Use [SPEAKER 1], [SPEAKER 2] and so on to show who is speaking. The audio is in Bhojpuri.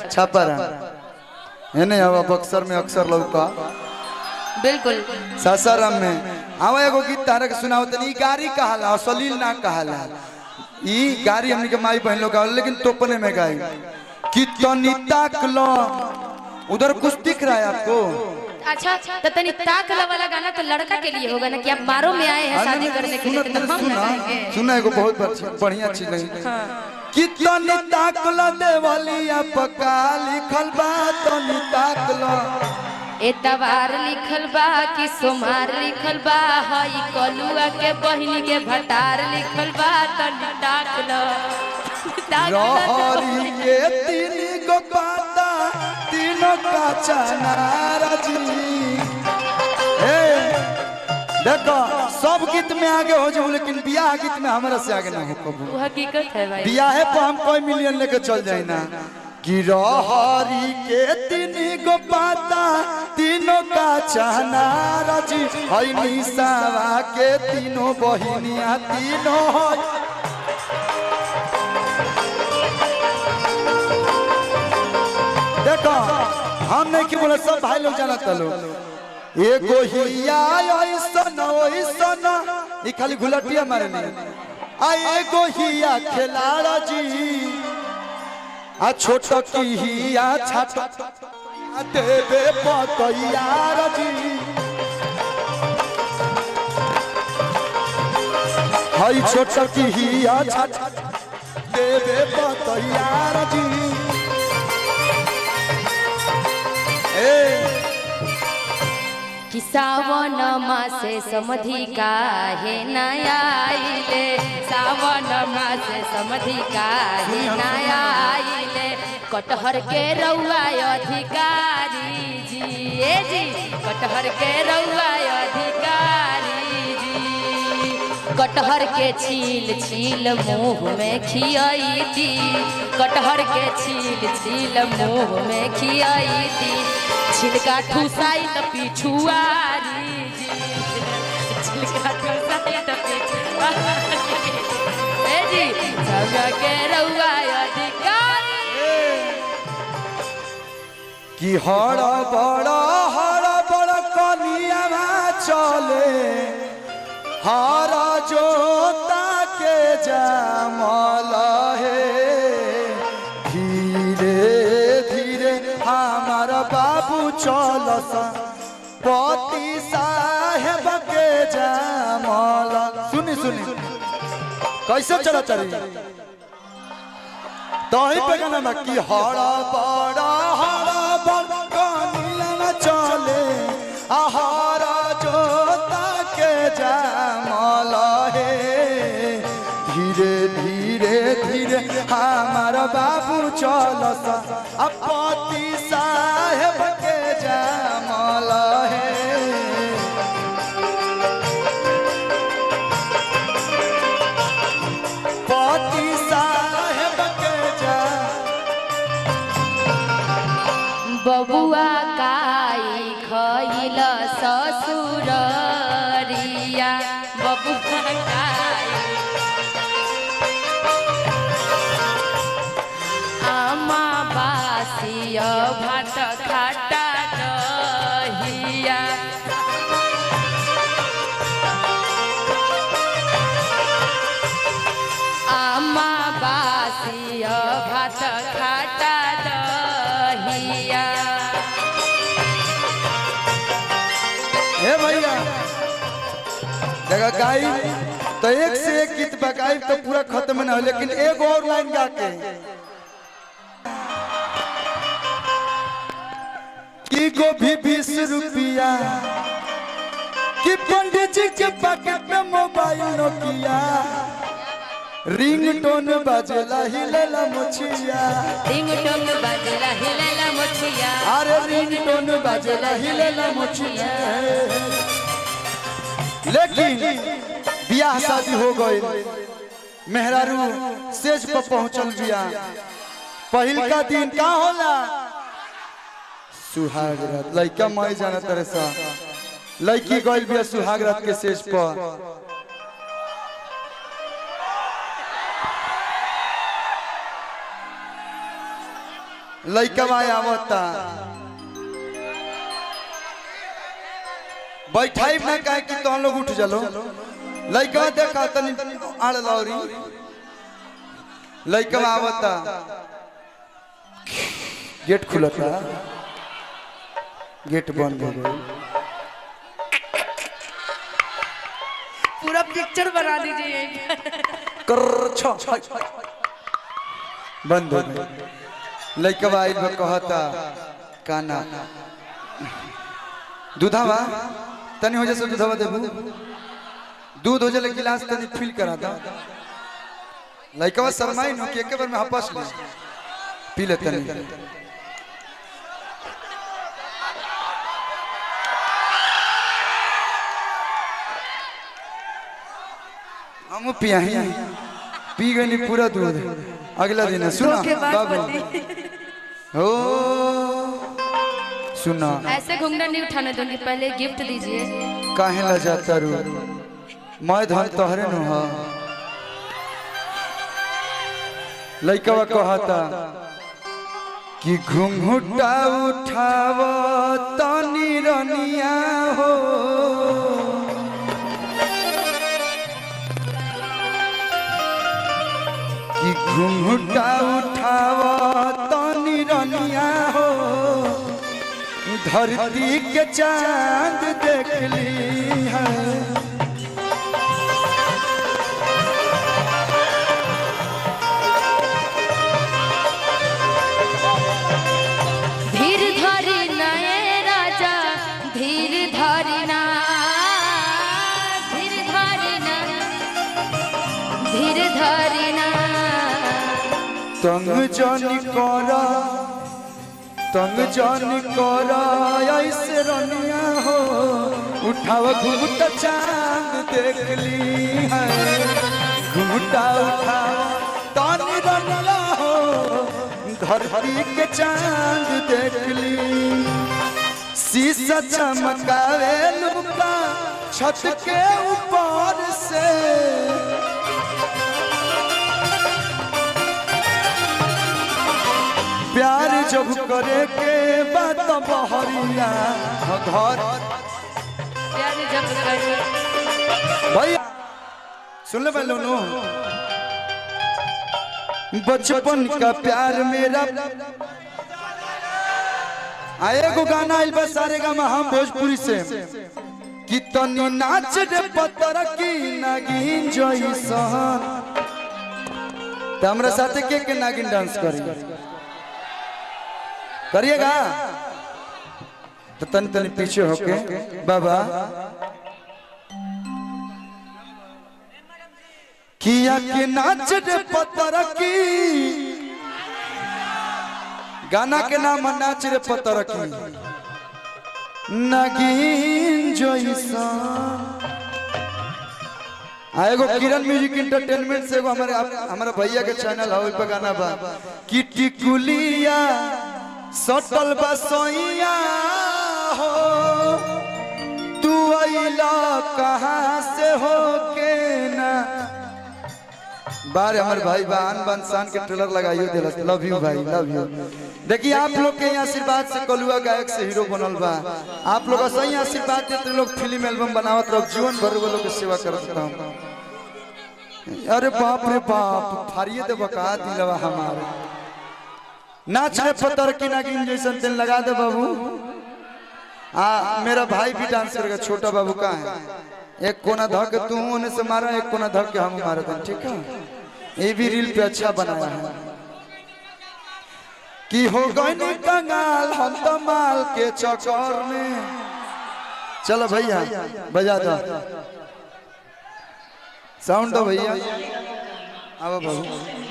[SPEAKER 1] छापारा है नहीं अब बक्सर में अक्सर लौका
[SPEAKER 2] बिल्कुल
[SPEAKER 1] सासाराम में आवा एगो गीत तारा के सुनाओ तनी ई गारी कहाला असलील ना कहाला ई गारी हमनी के माई बहन लोग गावल लेकिन तोपने में गाई कि तनी ताक लो उधर कुछ दिख रहा है आपको
[SPEAKER 2] अच्छा तो तनी ताक वाला गाना तो लड़का के लिए होगा ना कि आप मारो में आए हैं शादी करने के लिए
[SPEAKER 1] सुना
[SPEAKER 2] तो हम
[SPEAKER 1] सुना
[SPEAKER 2] लगाएंगे
[SPEAKER 1] सुना एगो बहुत अच्छी- बढ़िया चीज नहीं कि तनी ताक लो देवलिया पका लिखल बा तनी ताक लो
[SPEAKER 2] एतवार लिखल बा कि सोमार लिखल बा हई कलुआ के बहिनी के भटार लिखल बा तनी ताक लो ताक लो
[SPEAKER 1] रहरी के तीन गो पाता तीनों का चनारा जी ए देखो सब गीत में आगे हो जाऊं लेकिन बियाह गीत में हमारा से आगे ना हो कबू
[SPEAKER 2] वो हकीकत है भाई
[SPEAKER 1] बियाहे पर हम कोई मिलियन लेके चल जाए ना कि रहरी के तीन गो पाता तीनों का चनारा जी हई निसावा के तीनों बहिनिया तीनों हई देखो हम नहीं की बोले सब भाई लोग जाना तलो एगो हिया ऐसन ऐसन ई खाली घुलटिया मारे नहीं आ एगो हिया खिलाड़ा जी आ छोट की हिया छाट आ देवे पतैयार जी हई छोट की हिया छाट देवे पतैयार जी ए
[SPEAKER 2] कि सावन मासे समधि काहे नयाइले सावन मासे समधि काहे नयाइले कटहर के रउआ अधिकारी जी ए जी कटहर के रउआ अधिकारी जी कटहर के छील छील मुंह में खियाई दी कटहर के छील छील मुंह में खियाई दी छिलका ठुसाई त पिछुआरी जी छिलका ठुसाई त पिछुआरी ए जी सब के रउआ अधिकारी
[SPEAKER 1] कि हर बड़ हर बड़ कनिया चले हर जोता के जामल हे धीरे धीरे हमार बाबू चलस पति साहेब के जामल सुनी सुनी कैसे चला चली तही पे गाना बा कि हरा बड़ा हरा बड़ कनिया चले आहारा जोता के जामल हे धीरे धीरे धीरे हमार बाबू चलस अपति साहेब के जामल हे पति साहेब के जा
[SPEAKER 2] बबुआ काई खइल ससुररिया बबुआ काई आमा बासिय भात खाटा दहिया आमा बासिय भात खाटा दहिया
[SPEAKER 1] हे भैया देखा गाई तो एक से एक गीत बकाई तो पूरा खत्म ना हो लेकिन एक और लाइन गा के की गोभी बीस रुपया कि पंडित जी के पॉकेट में मोबाइल नोकिया रिंग टोन बजेला हिलेला मुछिया
[SPEAKER 2] टिंग टोंग बजला हिलेला मुछिया
[SPEAKER 1] अरे रिंग टोन बजेला हिलेला मुछिया लेकिन बियाह शादी हो गई मेहरारू सेज पर पहुंचल बिया पहिल का दिन का होला सुहाग रात लइका मई जाना तरह सा लड़की गइल बिया सुहाग रात के सेज पर लइकवा आवता बैठाई ना काहे कि तो लोग उठ चलो लइकवा देखा तनी आड़ लौरी लइकवा आवता गेट खुलता गेट बंद हो गई
[SPEAKER 2] पूरा पिक्चर बना दीजिए
[SPEAKER 1] कर छ बंद हो गई लइकवा आइल बा कहता काना दूधावा तनी हो जैसे दूधावा देबू दूध हो जाले गिलास तनी फिल करा दा लइकवा शर्माई नो कि एके बार में हपस ले पी ले तनी हम पियाही पी गई पूरा दूध अगला दिन सुना
[SPEAKER 2] धोखेबाज
[SPEAKER 1] बाबू
[SPEAKER 2] पति।
[SPEAKER 1] हो सुना
[SPEAKER 2] ऐसे घूंघट नहीं उठाने दूंगी पहले गिफ्ट दीजिए
[SPEAKER 1] काहे ला जाता रू मैं धन तोहरे नु हा लइकवा कहता कि घुंघुटा उठाव तनी रनिया हो कि घुंघुटा उठाव तनी रनिया हो धरती के चांद देख ली है
[SPEAKER 2] धीर धरी नए राजा धीर धरी ना धीर धरी ना धीर धरी ना
[SPEAKER 1] तंग जानी करा तंग जानी करा ऐसे रनिया हो उठाव घूमता चांद देख ली है घूमता उठाव तानी रनिया हो धरती के चांद देख ली शीशा चमकावे लुका छत के ऊपर से प्यार जब करे के बात बहरिया घर
[SPEAKER 2] प्यार जब कर
[SPEAKER 1] भैया सुन ले पहले नो बचपन का प्यार मेरा आए को गाना आइल बा सारे गा हम भोजपुरी से कि तनी नाच रे पतर की नागिन जइसन तो हमरा साथे के के नागिन डांस करी करिएगा तो तनी तनी पीछे होके बाबा किया के नाच रे पतर की गाना के नाम है नाच रे पतर की नगीन जोइसा आ एगो किरण म्यूजिक एंटरटेनमेंट से एगो हमारे आप- हमारा भैया के चैनल है ओइ पे गाना बा कि टिकुलिया सटल बसोइया हो तू अइला कहाँ से हो के ना बार हमारे भाई बान बनसान के ट्रेलर लगाइयो दिलस लव यू भाई लव यू देखिए आप लोग के यहाँ आशीर्वाद से कलुआ गायक से हीरो बनल बा आप लोग सही आशीर्वाद देते लोग फिल्म एल्बम बनावत रहो जीवन भर वो लोग के सेवा करत रहो अरे बाप रे बाप फाड़िए दे बका दिलवा हमारे नाच रे पतर की नागिन जैसन तेल लगा दे बाबू आ मेरा भाई भी डांस करेगा छोटा बाबू का है एक कोना धक तू होने से मारा एक कोना धक के हम मारा था ठीक है ये भी रील पे अच्छा बनाया है कि हो गई कंगाल हम तो माल के चक्कर में चलो भैया बजा दो साउंड दो भैया आओ बाबू